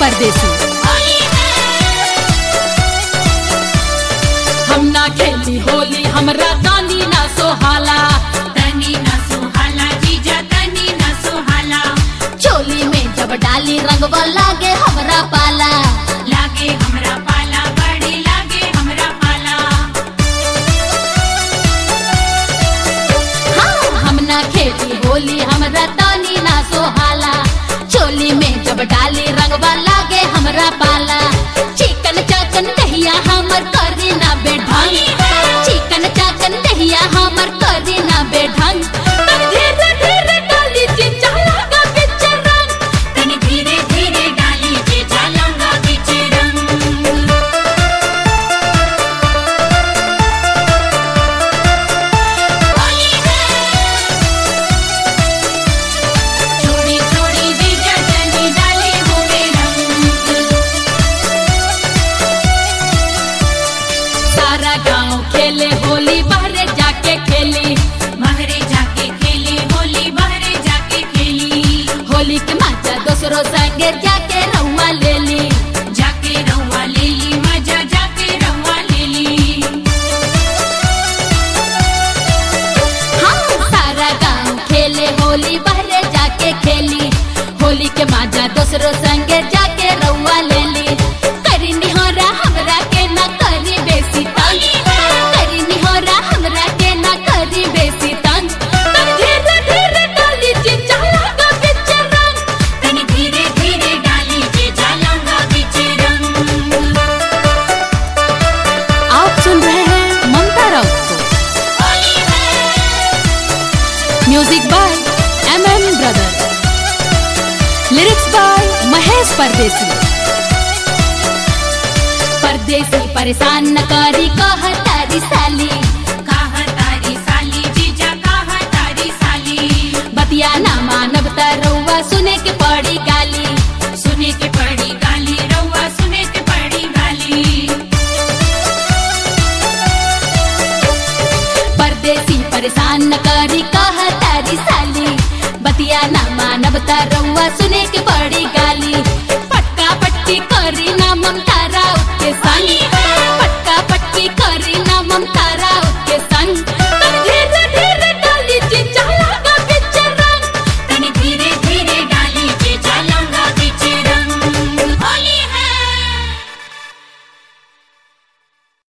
परदेसी हम ना खेली होली हमरा दानी ना सोहाला तनी न सुहाला जीजा तनी न सुहाला चोली में जब डाली रंगवा लागे हमरा पाला लागे हमरा पाला बड़ी लागे हमरा पाला हाँ हम ना खेली होली हमरा दानी ना सोहाला चोली में जब डाली रंगवा लागे हमरा पाला चिकन चाकन दहिया हमर करी ना बेढंग चिकन चाकन दहिया हमर करी ना बेढंग तब धीरे धीरे डाली चिंचा लगा बिच रंग तनी धीरे धीरे डाली जीजा लंगा बीच रंग छोड़ी छोड़ी जीजा तनी डाली हुए रंग सारा गांव खेले होली बाहरे जाके खेली बहरे जाके खेली होली बहरे जाके खेली होली के मजा दोसरो संगे जाके रउआ ले ली जाके रहुआ ले ली मजा जाके रहुआ ले ली हाँ सारा गांव खेले होली बाहरे जाके खेली होली के मजा दोसरो संगे जाके रउआ ले ली करी निहोरा हमरा के ना करी बेसी तंग करी निहोरा हमरा के ना करी बेसी तंग तब धीरे धीरे डाली चिंचा लगा बिच रंग तनी धीरे धीरे डाली जीजा लंगा बीच रंग आप सुन रहे हैं ममता राउत को music by M M brother lyrics by Mahesh Pardesi Pardesi परेशान न करी कह तारी साली कहा तारी साली जीजा कहा तारी साली बतिया ना मानव रउआ सुने के पड़ी गाली सुने के पड़ी गाली रहुआ सुने के पड़ी गाली परदेसी परेशान न करी कह तारी साली बतिया ना मानव रउआ सुने के पड़ी गाली